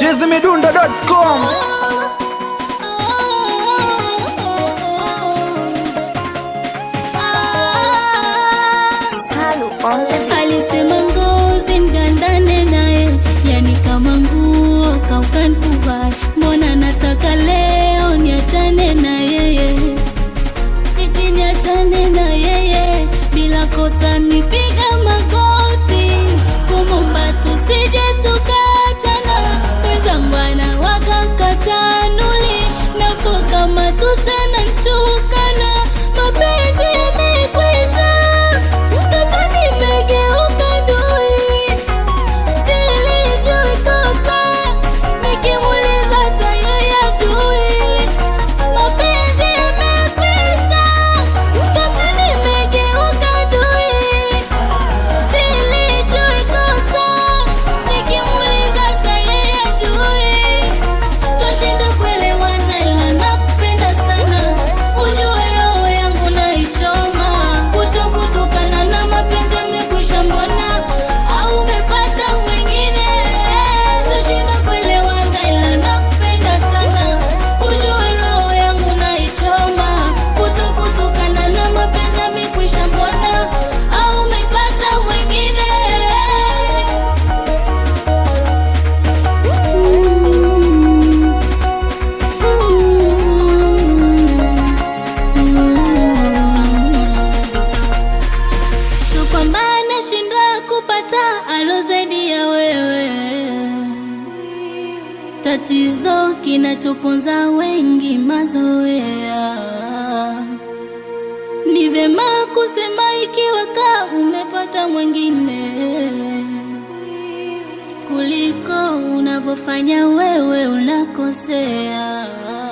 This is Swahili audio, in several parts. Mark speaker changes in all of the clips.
Speaker 1: chizimidundo.com
Speaker 2: Salu on the beat.
Speaker 3: Alisema ngozi ngandane naye, yani kama nguo kaukan kuvai. Mbona nataka leo niachane na yeye, eti niachane na yeye bila kosa, nipiga magoti kumomba tusije tukaachana. Wenzangu anawaka katanuli nafo kama tusana ntukana, mapenzi yamekwisha kama nimegeuka dui, silijui kosa, nikimuuliza hata yeye hajui. Mapenzi yamekwisha, kama nimegeuka dui, silijui kosa, nikimuuliza hata yeye hajui. Twashinda kuelewana ila nakupenda sana, ujue roho yangu naichoma. Kutokutokana na mapenzi yamekwisha, mbona au umepata mwingine? Twashinda kuelewana ila nakupenda sana, ujue roho yangu naichoma. Kutokutokana na mapenzi yamekwisha, mbona au umepata mwingine? So kwamba nashindwa kupata alo zaidi ya wewe, tatizo kinachoponza wengi mazoea. Ni vema kusema ikiwa ka umepata mwingine kuliko unavyofanya wewe unakosea.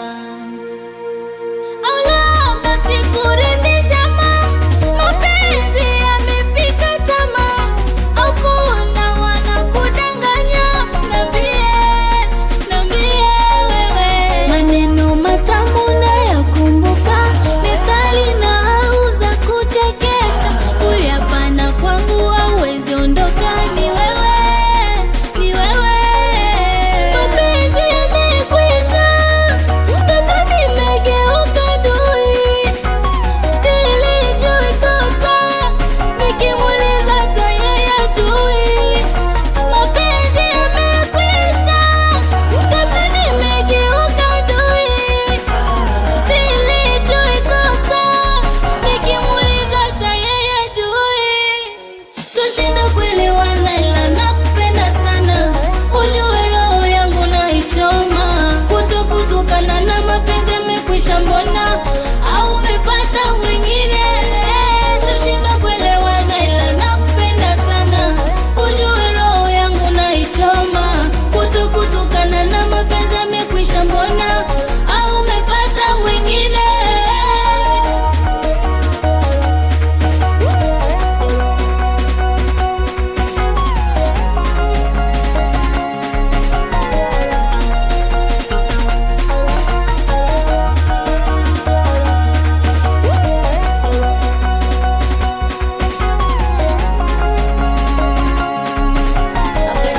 Speaker 3: Au labda sikuridhisha ma mapenzi yamefika tamaa, au kuna wanakudanganya? Niambie, niambie wewe, maneno matamu nayakumbuka, methali na au za kuchekesha, uyapana kwangu hauwezi ondoka, ni wewe, ni wewe. Mapenzi yamekwisha, kama nimegeuka dui, silijui kosa, nikimuuliza hata yeye hajui. Mapenzi yamekwisha, kama nimegeuka dui, silijui kosa, nikimuuliza hata yeye hajui. Tushinda kuelewana ila nakupenda sana, ujue roho yangu naichoma. Kutokutokana na mapenzi yamekwisha, mbona au umepata mwingine? Tushinda kuelewana ila nakupenda sana, ujue roho yangu naichoma. Kutokutokana na mapenzi yamekwisha, mbona au umepata mwingine?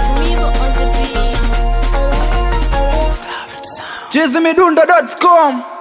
Speaker 1: chizimidundo.com